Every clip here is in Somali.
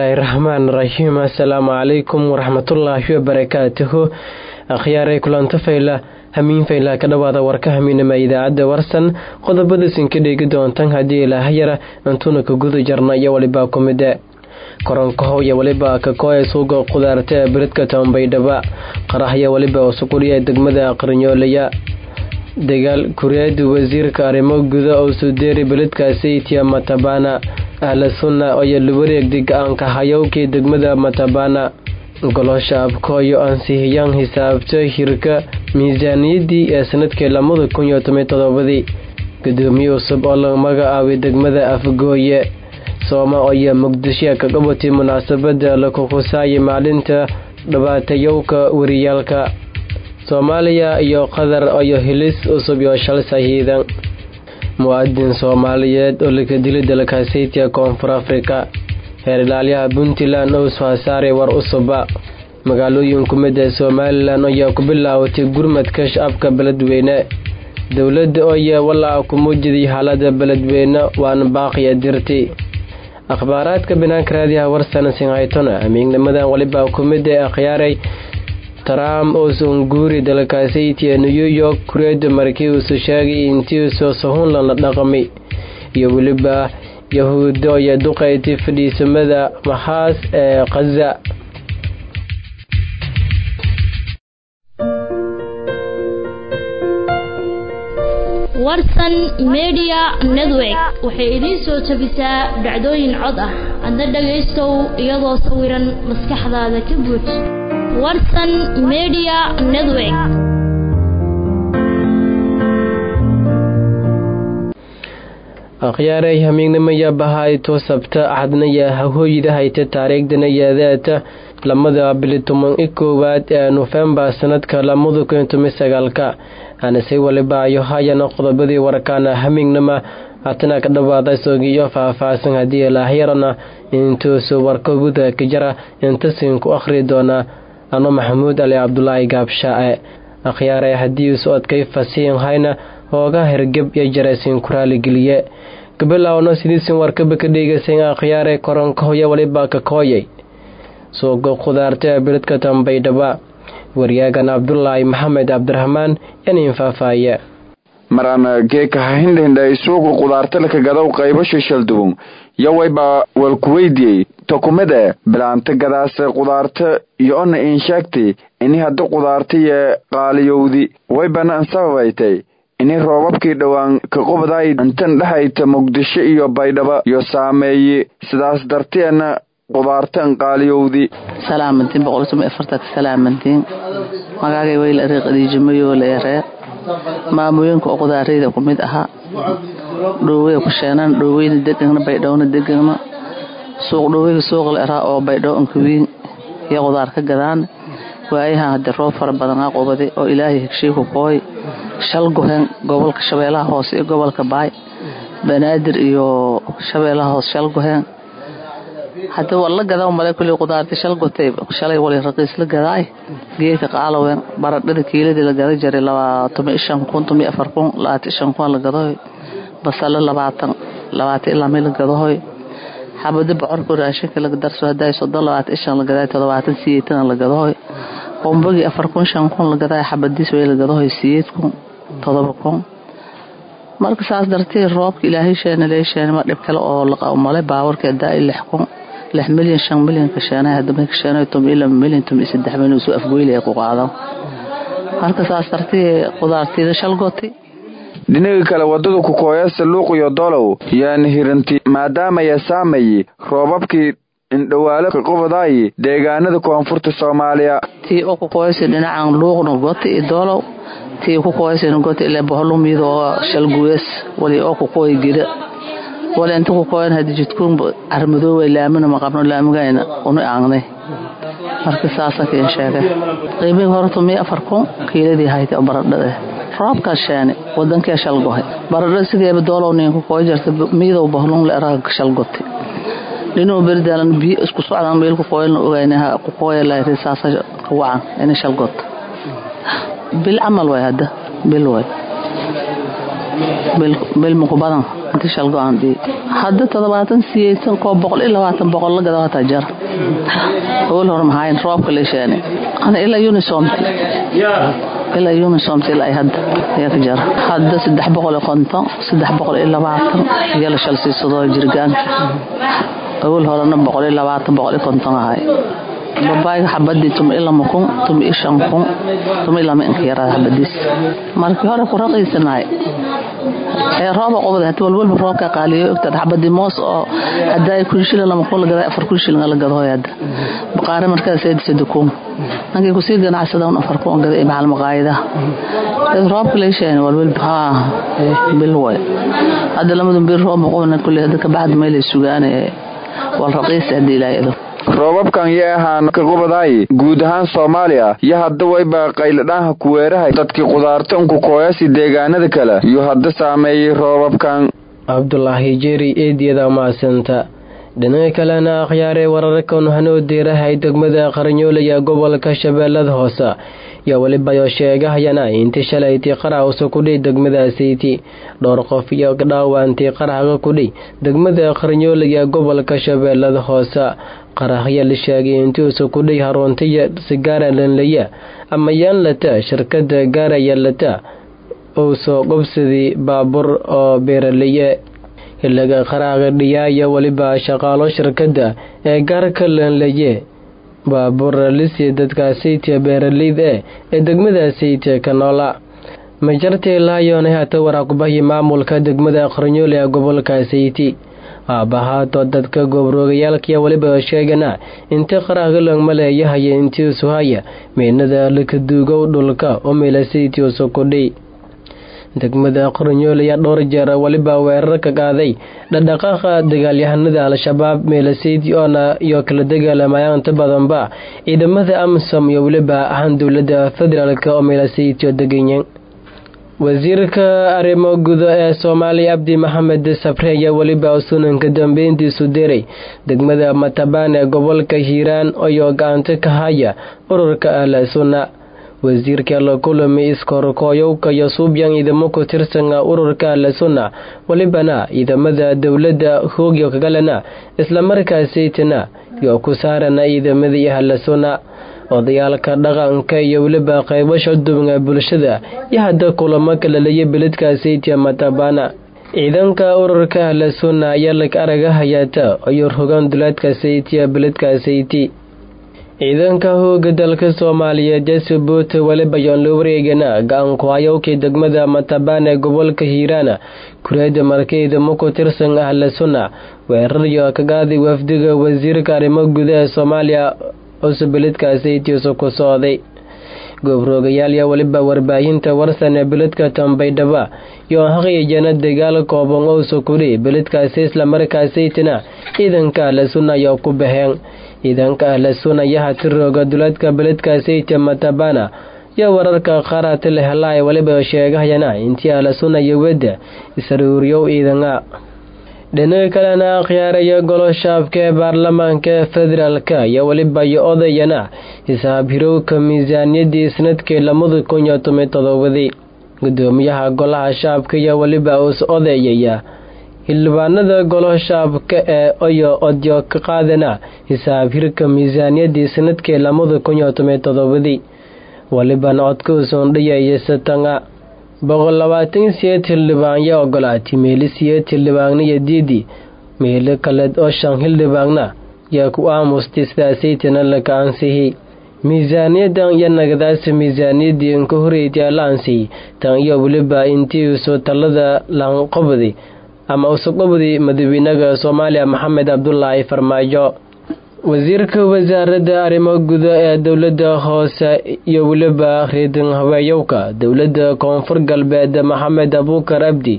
bismillaahi raxmaan raxiim assalaamu calaykum waraxmatullaahi wabarakaatuhu akhyaaray kulanto fayla hamiin fayla ka dhowaada warka hamiinama idaacadda warsan qodobadaisin ka dheegi doontan haddii ilaahayara intuuna ka guda jarna iyo waliba ku mide koronkaho iyo waliba kakooya suuga qudaarta ee biridka toonbaydhaba qaraxya waliba usuquriya degmada qarnyoolaya dagaal kureed wasiirka arrimo guda oo sudeeri beledkaasi itiya matabana ahla sunna oyo lawareegdi ga-aanka hayowkii degmada matabana golosha abkooyo ansihiyaan hisaabto hirka miisaaniyadii ee sanadkii lamada kun iyo toban todobadii gudoomiye cusub oo la magacaabay degmada afgooye sooma oyo muqdisho ka qabatay munaasabada la kukusaayay maalinta dhibaatayowka wariyaalka soomaaliya iyo qatar iyo hilis cusub iyo shal sahiidan mu-adin soomaaliyeed oo laka dilay dalkaaseytiya koonfur afrika heer ilaalyaha puntland oo isfahasaaray war cusuba magaalooyin kumid ee somalilan ayaa ku bilaawatay gurmadka shacabka beledweyne dowladda oya walaa ku muujiday xaalada beledweyne waana baaqiya dirti akhbaaraadka banaanka raadiyaha warsana sinhaytona amiignamadan waliba kumid ee akhyaaray trump uusan guuri dalkaasaytiya new york kureeda markii uusu sheegay intiisoo sahunlan la dhaqmay iyo weliba yahuudo iyo duqayti fadhiisamada maxaas ee khaza warsan media network waxay idiin soo jabisaa dhacdooyin cod ah adna dhagaystow iyadoo sawiran maskaxdaada ka buuj warsan media network akhyaaray hamiignimaya bahayto sabta axadnaya hahooyida hayta taariikhdana yaadaata lamada bili toban i koowaad ee nofembar sanadka lamada kun toban sagaalka aanasay waliba ayo hayana qodobadii warkaana hamiignama atana ka dhawaada soogiyo faah-faahsan haddii ilaahyarana intuusu warka guda ka jara intasin ku akhri doona ano maxamuud ali cabdulaahi gaabshaace akhyaaray haddii socodkay fasiin hayna hooga hergeb iyo jaraysin ku raaligeliye gabalawno sidiisin warkaba ka dhegeysan akhyaaray koronkahoya waliba ka kooyay suuqa khudaarta ee biridka tambaydhaba waryaagan cabdulaahi maxamed cabdiraxmaan yanin faahfaaye marana geekaha hindhindhay suuqa qudaartalaka gadow qaybo shishaldubun yowaybaa walkuweydiyey tokumade bilaanta gadaase qudaarta iyo ona inshaagti ini haddi qudaartiye qaaliyowdi waybana ansababaytay ini roobabkii dhowaan ka qubday intan dhahayta muqdisho iyo baydhaba iyo saameeye sidaas darteena qudaartan qaaliyowdi salaamantiin boqolkiiba afartanka salaamantiin magaagay weyl ariiq adiijimayo la eree maamooyinka oo qudaareyda ku mid ahaa dhoowey ku sheenan dhooweyna degana baydhowna degana suuq dhooweyga suuq la eraa oo baydhow ankawiin iyo qudaar ka gadaan waayahan hadii roob fara badan aa qubadi oo ilaahay hegshay ku kooy shal goheen gobolka shabeelaha hoose iyo gobolka baay banaadir iyo shabeelaha hoose shal goheen hadda war la gadaa male kulli qudaarti shal gotay shalay wali raqiis la gadaay geedka qaalawen baradhada kiiladii la gada jiray labaatan shan kun tomi afar kun labaatan shan kun la gadahoy basalo labaatan labaatan ilaa mil la gadahoy xabado bocorka raashinka laga darso haday soddon labaatan shan la gadaay toddobaatan siyeetan la gadahoy qombagii afar kun shan kun la gadaay xabadiis way la gadahoy siyeed kun todoba kun marka saas dartee roobka ilaahay sheena leesheena ma dhib kale oo laqamale baawarka daa lix kun lix milyan shan milyan ka sheenay hadaba ka sheenay tom ila milyan tom saddex milyan soo afgoyle ku qaado marka saas dartee qudaartida shal gootay dhinaga kale wadada kukooyasa luuq iyo dolow yaana hiranti maadaamaya saamayi roobabkii indhawaalo ka qubadaayi deegaanada koonfurta soomaaliya tii oo kukooyasa dhinacan luuqna gota iyo dolow tii kukooyasana gota ilaa boholumiyada oo shalguyees wali oo kukooya gira wali inta kukooyan hadi jidkuun carmadoowa laamina maqabno laamigayna una aangnay marka saasa keen sheegay qiimihii hore tumii afar kun kiiladii haytay oo baradhada roobkaa sheene wadankee shalgohay baradhada sideeba doolow nin kukooya jirta miidow bahlun la eraga shalgotay dhinuu berdaalan biyo isku socdaan meel kukooyalna ogayna kukooya laayri saasa ka wacan ina shalgota bil camal way hadda bil way bil muku badan inta shal go-aan dhii hadda toddobaatan siyeysan koo boqol iyo labaatan boqol la gada hataa jar awal hore maxaayn roobka leesheene ana ilaa unisomti ilaa unisomti ilaa ay hadda ayaa ka jara hadda saddex boqol iyo konton saddex boqol iyo labaatan yala shal siisadoo jirgaanka awal horena boqol iyo labaatan boqol iyo konton ahay babaayga xabadii tuma ilama kun tuma iyo shan kun tuma ilama inka yaraada xabadiis markii hore ku raqiisanaay ee rooba qobada hati walwalba roobka qaaliyo ogtaad xabadii moos oo hadaa kun shilin lama kun lagada afar kun shilin la gado hadda baqaare markaa seedisada kun nankii kusii ganacsada un afar kun gada maxal maqaayadaha roobka leesheen walwalba haa bil way hadda lamadun bir rooba qobana kulli hadda kabacdi meelay sugaan wal raqiisa hadii ilaayado roobabkan yo ahaan ka qubadaay guud ahaan soomaaliya yo hadda wayba qayladhaanha kuweerahay dadkii qudaarta unku kooyasi deegaanada kale iyo hadda saameeyey roobabkan cabdulaahi jeeri eediyada maasanta dhinaca kalena akhyaaree wararkan hanoo diirahay degmada qarnyoolaya gobolka shabeellada hoose yaa welibayo sheegahayana intii shalaytii qarahausa kudhay degmadaasiiti dhowr qof iyo dhaawaantii qarahaga kudhay degmada qarnyoolaya gobolka shabeellada hoose qarahya la sheegay intiuusa kudhay haruuntiya sigaara lanlaya ama yaan lata shirkada gaaraya lata uu soo qobsadii baabuur oo beeraleye xiliga qaraaga dhiyaaya weliba shaqaalo shirkada ee gaarka lanlaye baabuuralisi dadkaasaytiya beeraleyda e ee degmadaasaytiya ka noola majartay laayoona hata waraaqbahi maamulka degmada qarnyool ee gobolkaasayti aabbahaatoo dadka goobroogayaalkaya weliba sheegana intii qarahgalang maleeyahaya intii suhaya meenada lakaduugow dhulka oo meelasaytiusa kudhay degmada qornyool ayaa dhowr jeer weliba weerar ka qaaday dhadhaqaaqa dagaalyahanada al-shabaab meelasaydi oona iyo kala dagaalamayaan inta badanba ciidamada amisom iyo weliba ahaan dowlada federaalk oo meelasaydi oo deganyeen wasiirka arrimo gudo ee soomaaliya abdi maxamed sabre ayaa weliba sunanka dambeyntiisu diray degmada matabaan ee gobolka hiiraan iyo gacanta ka haya ururka ahla sunna wasiirka la kulami iskorkooyowka iyo suubyan ciidamo ku tirsan ururka ahla sunna welibana ciidamada dowladda hoogyo kagalena islamarkaasaytana iyo ku saarana ciidamadii ahla sunna odayaalka dhaqanka iyo weliba qaybasha duwanga bulshada iyo hadda kulamo kalalaya beledkaasaytiya matabana ciidanka ururka ahla sunna ayaa lag araga hayaata iyo rogaan duleedka saytiya beledkaasayti ciidanka hooga dalka soomaaliyeed jasibuuti weliba yoon la wareegana ga-aankuhayowkii degmada matabaan ee gobolka hiiraana kureeda marka ciidamo ku tirsan ahla sunna weeraryo kagaadi wafdiga wasiirka arrimo guda ee soomaaliya osubeledkaasaytiisu ku socday gobroogayaal yaa weliba warbaahinta warsan ee beledka tambaydhaba iyo haqiyajana dagaal kooban ousa kudhi beledkaasi islamarkaasaytina ciidanka ahla sunna ayaa ku baheen ciidanka ahla sunna yaha tirooga duleedka beledkaasayta matabana iyo wararka qaaraati la helaa ee weliba sheegahayana intii ahla sunna iyo wedda isaruuriyow ciidana dhinaca kalena akhyaaraya goloshaabka ee baarlamaanka federaalka iyo weliba iyo odayana hisaab hirowka miisaaniyadii sanadkii lamada kun iyo toban todobadii gudoomiyaha golaha shaabka iyo weliba uus odeeyaya xildhibaanada goloshaabka ee iyo odyo ka qaadana hisaab hirka miisaaniyadii sanadkii lamada kun iyo toban todobadii welibana codkuusun dhiyaya satanga boqol labaatan siyeed xildhibaan yaa ogolaatay meeli siyeed xildhibaanna iyo diidi meelo kaleed oo shan xildhibaanna yaa ku aamustay sidaasaytana laka ansixi miisaaniyadan iyo nagadaasa miisaaniyadii inka horreydii la ansixi tan iyo weliba intii usu talada lanqobdi ama usuqobdi madaxweynaha soomaaliya maxamed cabdulaahi farmaajo wasiirka wasaaradda arrimo guda ee dowladda hoose iyo weliba reedin habeeyowka dowladda koonfur galbeed maxamed abuukar abdi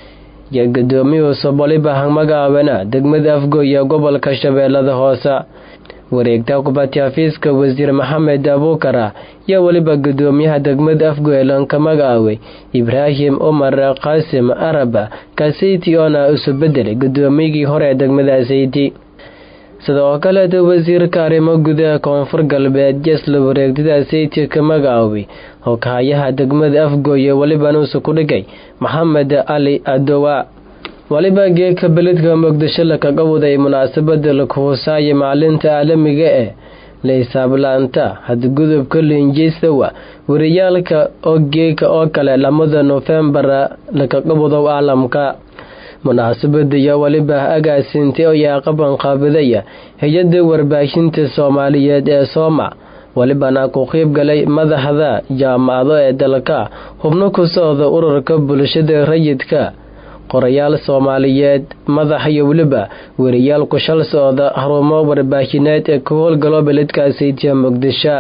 iyo gudoomiyuhu sobolibah magacaabana degmada afgoya gobolka shabeellada hoose wareegta kubadti xafiiska wasiir maxamed abuukara iyo weliba gudoomiyaha degmada afgoylan ka magacaaway ibraahim cumar qaasim araba kasayti oona isu bedelay gudoomiyigii hore ee degmada sayti sidoo kaleeta wasiirka arrimo gudaha koonfur galbeed jesla wareegtada sayti ka magacaaway hoghayaha degmada afgooye welibana usu ku dhigay maxamed cali adowa waliba geeka beledka muqdisho lakaga waday munaasabada lakuhusaaya maalinta caalamiga ee lahisaabla-anta hadgudubka linjeysawa wariyaalka oo geeka oo kale lamada nofembara lakaga wado caalamka munaasabadaiyo waliba agaasintay oo yaa qabanqaabidaya hay-adda warbaahinta soomaaliyeed ee sooma walibana ku qiib galay madaxda jaamacado ee dalka xubno ku socda ururka bulshada rayidka qorayaal soomaaliyeed madax iyo weliba weriyaal ku shal socda harumo warbaahineed ee ku howlgalo beledkaasitiya muqdisho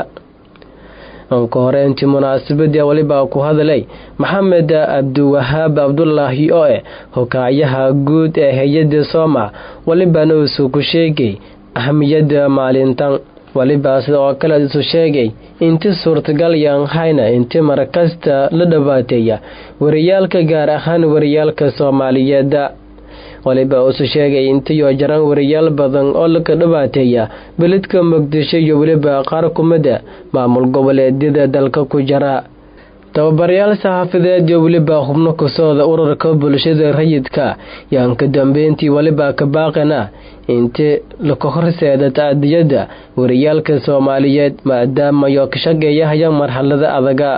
ka horeyntii munaasabadii waliba ku hadlay maxamed cabdiwahaab cabdulaahi oo eh hokaayaha guud ee hay-adda sooma walibana uusuu ku sheegay ahamiyadda maalintan waliba sida oo kale isu sheegay inti suurtagal yaan hayna inti markasta la dhawaateeya wariyaalka gaar ahaan wariyaalka soomaaliyeeda waliba isu sheegay intiyo jaraan wariyaal badan oo laka dhawaateeya beledka muqdisho iyo weliba qaar kumida maamul goboleedyada dalka ku jira tababarayaal saxaafadeed iyo weliba xubno kusooda ururka bulshada rayidka yaan ka dambeyntii waliba ka baaqana inti laka horseeda tacdiyada wariyaalka soomaaliyeed maadaamayo ka shaqeeyahayaan marxalada adaga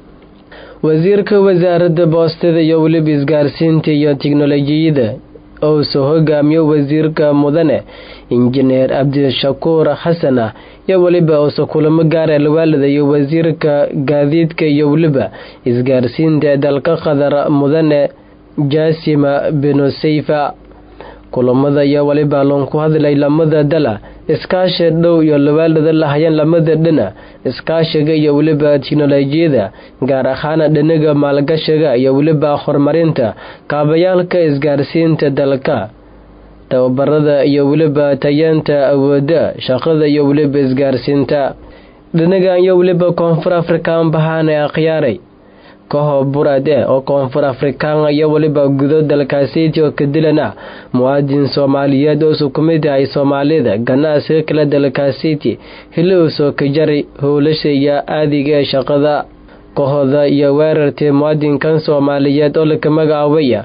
wasiirka wasaaradda boostada iyo weliba isgaarsiinta iyo tiknolojiyada oo soo hogaamiyo wasiirka mudane injineer cabdishakuur xasan ah iyo weliba uuse kulamo gaara lawaaladayo wasiirka gaadiidka iyo weliba isgaarsiinta ee dalka qatar mudane jaasima benuseyfa kulamada iyo waliba loonku hadlay lamada dala iskaashi dhow iyo lawaalada lahayeen lamada dhana iskaashiga iyo weliba tiknolojiyada gaar ahaan dhinaga maalgashiga iyo weliba horumarinta kaabayaalka isgaarsiinta dalka tababarada iyo weliba tayeenta awooda shaqada iyo weliba isgaarsiinta dhinagan iyo weliba koonfur afrikaan bahaan ee akhyaaray koho burad e oo koonfur afrikaan iyo weliba gudo dalkaasiiti oo ka dilana muwaadin soomaaliyeed oosu ku mid yahay soomaalida ganacsiga kale dalkaasiiti hiliusoo ka jari howlashaya aadiga ee shaqada kohoda iyo weerartii muwaadinkan soomaaliyeed oo laka magacaabaya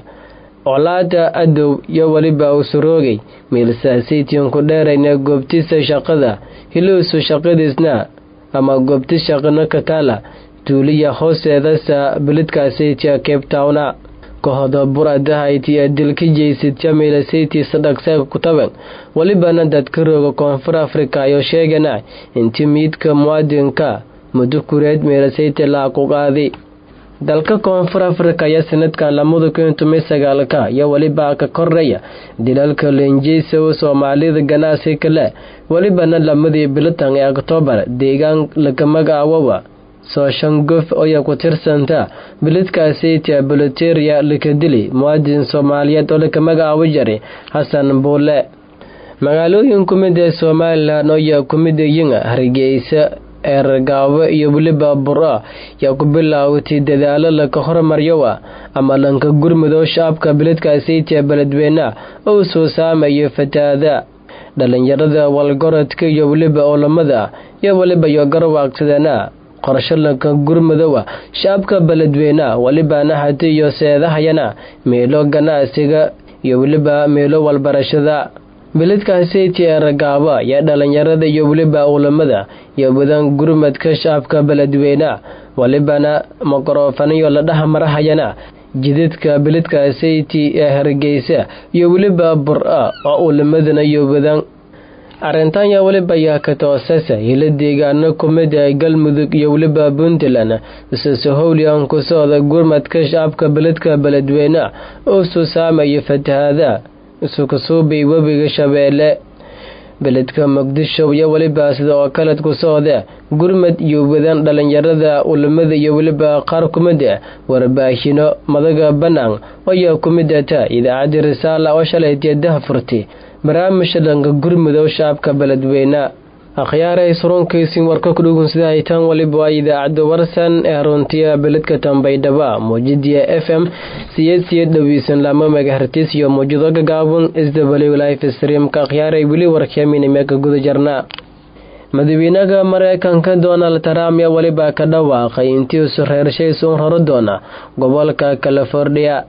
colaada adow iyo weliba usuroogay miilsaasiitiin ku dheerayna goobtisa shaqada hiliusu shaqadiisna ama goobti shaqana ka taala tuuliya hoosteedasa beledkaasaytiya cape towna kohoda buradahayti ee dilka jeysid jamiila sayti sadhaqseega ku taban welibana dadka rooga koonfur afrika ayoo sheegana inti miidka muwaadinka muddo kureed meelasayti laa ku qaadi dalka koonfur afrika ayaa sanadkan lamada kun toban sagaalka iyo weliba ka koraya dilalka lenjeysow soomaalida ganacsi kale welibana lamadii bilitan ee oktoobar deegaan laga magacaawowa sooshangof oya ku tirsanta biladkaasaytia boloteria lakadili muwaadin soomaaliyeed oo laka magacaabo jaray xasan buule magaalooyin ku mid ee somalilan oyaa ku mid yiin hargeysa eergaabo iyo weliba bura yaa ku bilaawatay dadaalo laka hormaryowa ama lanka gurmudo shacabka biladkaasaytia beledweyne oo soo saamayo fataada dhalinyarada walgorodka iyo weliba olamada iyo weliba iyo garwaagsadana qorsho lanka gurmudowa shacabka beledweyne welibana hati iyo seedahayana meelo ganacsiga iyo weliba meelo walbarashada beledkaasaytii ee ragaaba ayaa dhalinyarada iyo weliba ulamada iyo wadan gurmadka shacabka beledweyne welibana mikrofaniyo la dhex marahayana jidadka beledkaasaytii ee hargeysa iyo weliba bur-a oo ulamadana iyo wadan arrintan yaa weliba yaa ka toosasa hila deegaano ku mid ah galmudug iyo weliba puntland isase howliyan ku socda gurmadka shacabka beledka beledweyne oo soo saamaya fatahaada isukasuubay webiga shabeelle beledka muqdisho iyo weliba sida oo kaleed ku socda gurmad iyo wadan dhalinyarada ulamada iyo weliba qaar ku mid ah warbaahino madaga banaan ayaa ku mid ata idaacadii risaala oo shalay jeedaha furtay barnaamijka dhanka gurmudow shacabka beledweyne akhyaaray surunkiisin warka ku dhugun sida haytaan waliba waa idaacadda warsan ee runtiya beledka tambaydhaba muujadiya f m siyasiya dhoweysan lama magahartis iyo muujado gagaabun sw life streamka akhyaaray weli warkyaminimeka guda jarna madaxweynaha mareykanka donald trump yaa weliba ka dhawaaqay intii isu reershay suun raro doona gobolka california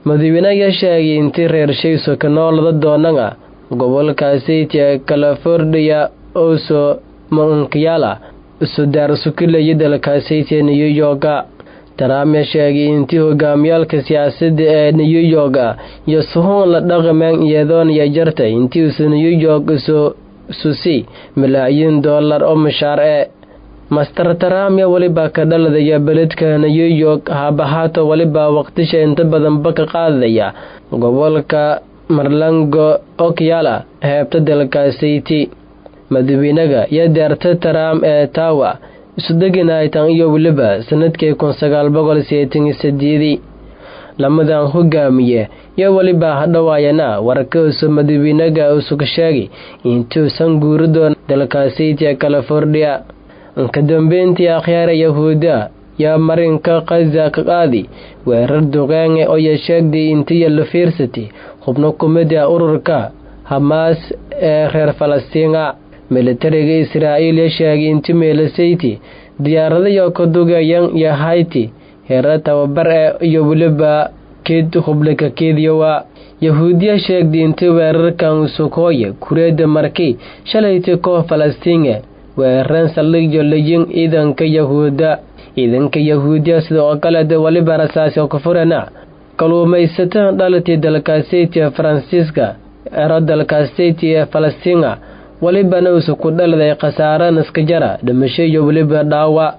madaxweynaha sheegay intii reer shayso ka noolada doonana gobolkaasiti ee california oso monkyala isudaarsukilaya dalkaasiti ee new yorka taraamya sheegay intii hogaamiyaalka siyaasadda ee new york iyo suhoon la dhaqamaan iyadoonaya jartay intii usu new york isu susi malaayiin dollar oo mashaar ee master taraamya weliba ka dhaladaya beledka new york haabahaato weliba waqtisha inta badanba ka qaadaya gobolka marlango okyala heebta dalkaasiti madaxweynaga iyo deerta taraam ee tawa isudeginaaytan iyo weliba sanadkii kun sagaal boqol sideetan iyo sideedii lamadan hogaamiye iyo weliba hadhowaayana warkausu madaxweynaga usuka sheegay intuusan guuri doon dalkaasiti ee california ka dambeyntii akhyaara yahuuda yaa marinka khaza ka qaadi weerar duqeenge oo ya sheegday intiya la fiirsatay xubno kumida ururka hamaas ee reer falastiina militariga israa'iil ya sheegay inti meelasayti diyaaradayo ka dugayan iyo hayti heera tababar ee iyo weliba keed hublika keediyowa yahuudiya sheegday inti weerarkan sukooye kureeda markii shalayta koox falastiine weerareen saldhigyo layin ciidanka yahuuda ciidanka yahuudiya sida oo kaleeta weliba rasaasi oo ka furana kaluumaysataan dhalatay dalkaasiti ee faransiiska ero dalkaasiti ee falastiina welibana uusa ku dhaladay khasaare naskajara dhimasho iyo weliba dhaawac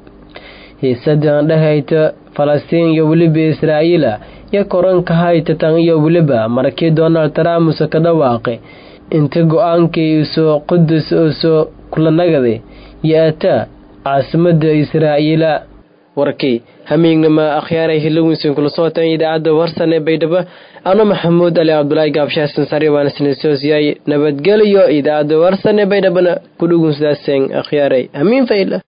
hiisadan dhehayta falastiin iyo weliba israa'iila iyo koranka haytatan iyo weliba markii donald trump usa ka dhawaaqay inta go-aankii isu qudus usu kula nagaday iyo ataa caasimada israa'iila warkii hamiignama akhyaaray hilowinsin kula socotaan idaacadda warsan ee baydhabo ano maxamuud ali cabdulaahi gaabshaasan sari waan isnisoosiyay nabadgelyo idaacadda warsan ee baydhabona ku dhugunsidaaseen akhyaaray hamiin fayla